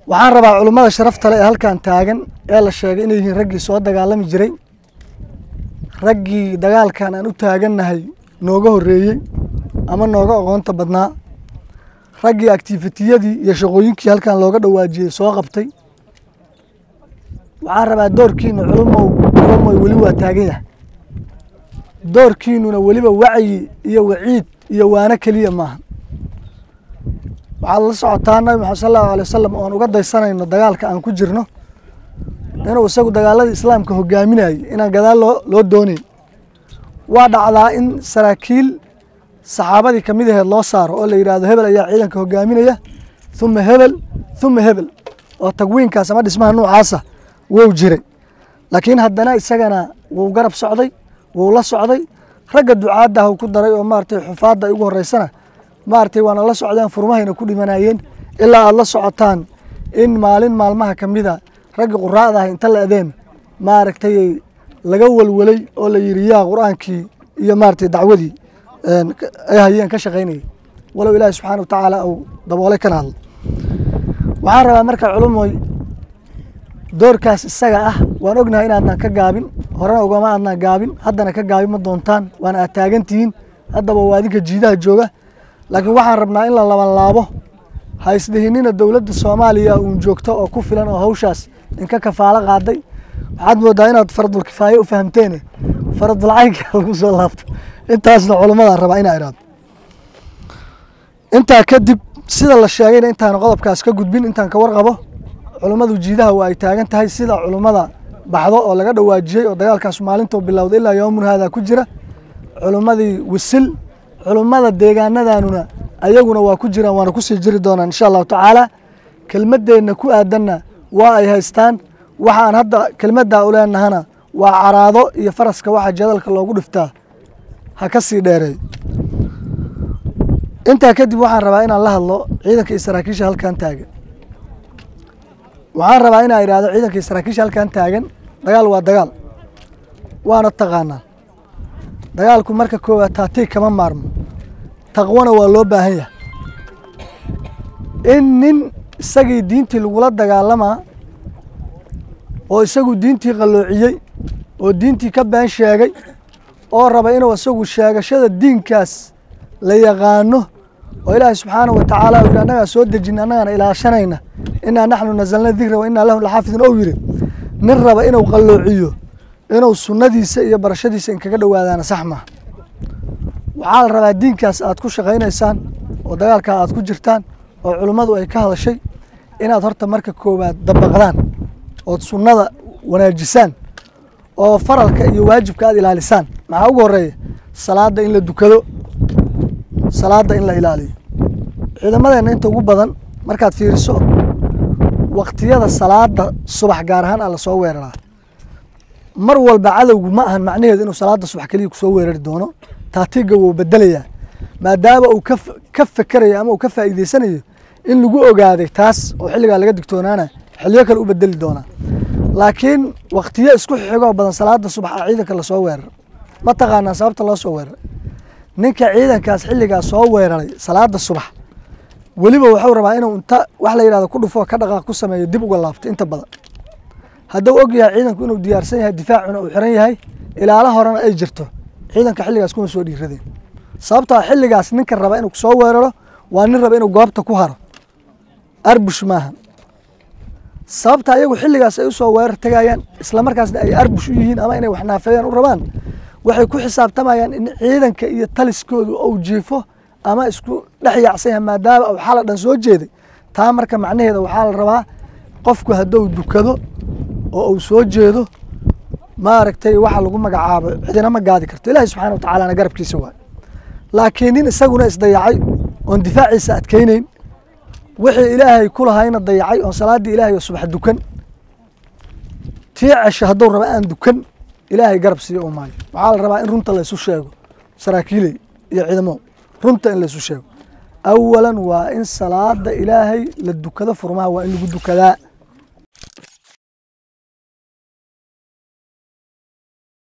waxaan rabaa culummada sharafta le ee halkan taagan ee la sheegay inay yihiin raggii soo dagaalami jiray raggii dagaalkan aan u taagannahay nooga horreeyey ama nooga aqoonta badnaa raggii activitiyadii iyo shaqooyinkii halkan looga dhawaajiyey soo qabtay waxaan rabaa doorkiina culumow culumoy weli waa taagan yahay doorkiinuna weliba wacyi iyo waciid iyo waano keliya maaha waxaad la socotaa nabi maxamed sal allahu alay wasalam oon uga daysanayno dagaalka aan ku jirno inuu isagu dagaaladii islaamka hogaaminayay inaan gadaal loo loo doonayn waa dhacdaa in saraakiil saxaabadii ka mid aheed loo saaro oo la yidhaahdo hebel ayaa ciidanka hogaaminaya uma hebel uma hebel oo tagwiinkaas ama dhismaha nuucaasa wou jiray laakiin haddana isagana wuu garab socday wuu la socday ragga ducaadda ah ku daray oo maaragtay xufaadda ay ugu horreysana maaragtay waana la socdeen furmahayna ku dhimanayeen ilaa aada la socotaan in maalin maalmaha ka mida raggi quraa'da ah inta la adeen maaragtay laga walwalay oo la yidhi yaa qur-aankii iyo maaragtay dacwadii ay hayeen ka shaqaynayay walow ilaahi subxaana wa tacaala uu daboolay kana hadlo waxaan rabaa marka culumoy doorkaas isaga ah waan ognahay inaadnan ka gaabin horena ugama aadnan gaabin haddana ka gaabin ma doontaan waana aad taagantihiin haddaba waa adinka jiidaha jooga laakiin waxaan rabnaa in la labanlaabo ha isdhihinina dowladda soomaaliya uun joogto oo ku filan oo hawshaas inka kafaalo qaaday waxaad moodaa inaad faradul kifaaye u fahamteene faradul caynka lagu soo laabto intaasna culumadaan rabaa inaa idhaahdo intaa kadib sida la sheegayna intaan qodobkaas ka gudbin intaan ka warqabo culummadu jiidaha waa ay taagan tahay sida culummada baxdo oo laga dhawaajiyey oo dagaalkaas maalintuu bilowday ilaa yoomun haadaa ku jira culummadii wisil culummada deegaanadanuna ayaguna waa ku jiraan waana kusii jiri doonaan insha allahu tacaala kelmaddeenna ku aadanna waa ay haystaan waxaan hadda kelmaddaa u leenahana waa caraado iyo faraska waxa jadalka loogu dhiftaa ha ka sii dheereey intaa kadib waxaan rabaa inaan la hadlo ciidanka iyo saraakiisha halkan taagan waxaan rabaa inaa idhaahdo ciidanka iyo saraakiisha halkan taagan dagaal waa dagaal waana taqaanaa dagaalku marka koowaad taatiig kama maarmo taqwana waa loo baahan yahay in nin isagii diintii lagula dagaalamaa oo isagu diintii qalloociyey oo diintii ka been sheegay oo raba inuu isagu sheegashada diinkaas la yaqaano oo ilaahay subxaanahu wa tacaala uu yidhi annagaa soo dejina annagaana ilaashanayna innaa naxnu nazalna dikra wa innaa lahu laxaafidun ou yidhi nin raba inuu qalloociyo inuu sunnadiisa iyo barashadiisa inkaga dhowaadaana sax maaha waxaa la rabaa diinkaas aad ku shaqaynaysaan oo dagaalkaa aad ku jirtaan oo culummadu ay ka hadashay inaad horta marka koowaad dabaqdaan ood sunnada wanaajisaan oo faralka iyo waajibka aad ilaalisaan maxaa ugu horeeya salaadda in la dukado salaadda in la ilaaliyo ciidamadeenna inta ugu badan markaad fiiriso waktiyada salaada subax gaar ahaan aa lasoo weeraraa mar walba cadowgu ma ahan macnaheedu inuu salaada subax keliya kusoo weerari doono taatiga wuu bedelayaa maadaama uu ka fekerayo ama uu ka faa'iideysanayo in lagu ogaaday taas oo xilligaa laga digtoonaana xilliyo kale u bedeli doonaa laakiin waktiyo isku xigoo badan salaada subax a ciidanka lasoo weeraro ma taqaanaa sababta loo soo weeraray ninka ciidankaas xilligaa soo weeraray salaada subax weliba wuxuu rabaa inuu inta wax la yidhahdo ku dhufo ka dhaqaaq ku sameeyo dib uga laabto inta badan hadduu og yahay ciidanku inuu diyaarsan yahay difaacuna uu xiran yahay ilaalo horena ay jirto ciidanka xilligaas kuma soo dhiiradeen sababtoo xilligaas ninka raba inuu soo weeraro waa nin raba inuu goobta ku haro arbush maaha sababta ayagu xilligaas ay usoo weerar tegayaan islamarkaasna ay arbush u yihiin ama inay wax naafeeyaan u rabaan waxay ku xisaabtamayaan in ciidanka iyo taliskoodu ou jiifo ama isku dhex yaacsan yahay maadaama uu xala dhan soo jeeday taa marka macnaheeda waxaa la rabaa qofku hadduu dukado oo uu soo jeedo maaragtay waxa lagu magacaabo cidina ma gaadi karto ilaahay subxana wa tacaalana garabkiisa waay laakiin nin isaguna isdayacay oon difaaciisa adkaynayn wixii ilaahay ku lahayna dayacay oon salaaddii ilaahay oo subax dukan tii cesho hadduu raba aan dukan ilaahay garab siiyo u maayo waxaa la rabaa in runta laysu sheego saraakiiley iyo ciidamo runta in laysu sheego awalan waa in salaada ilaahay la dukado furmaha waa in lagu dukadaa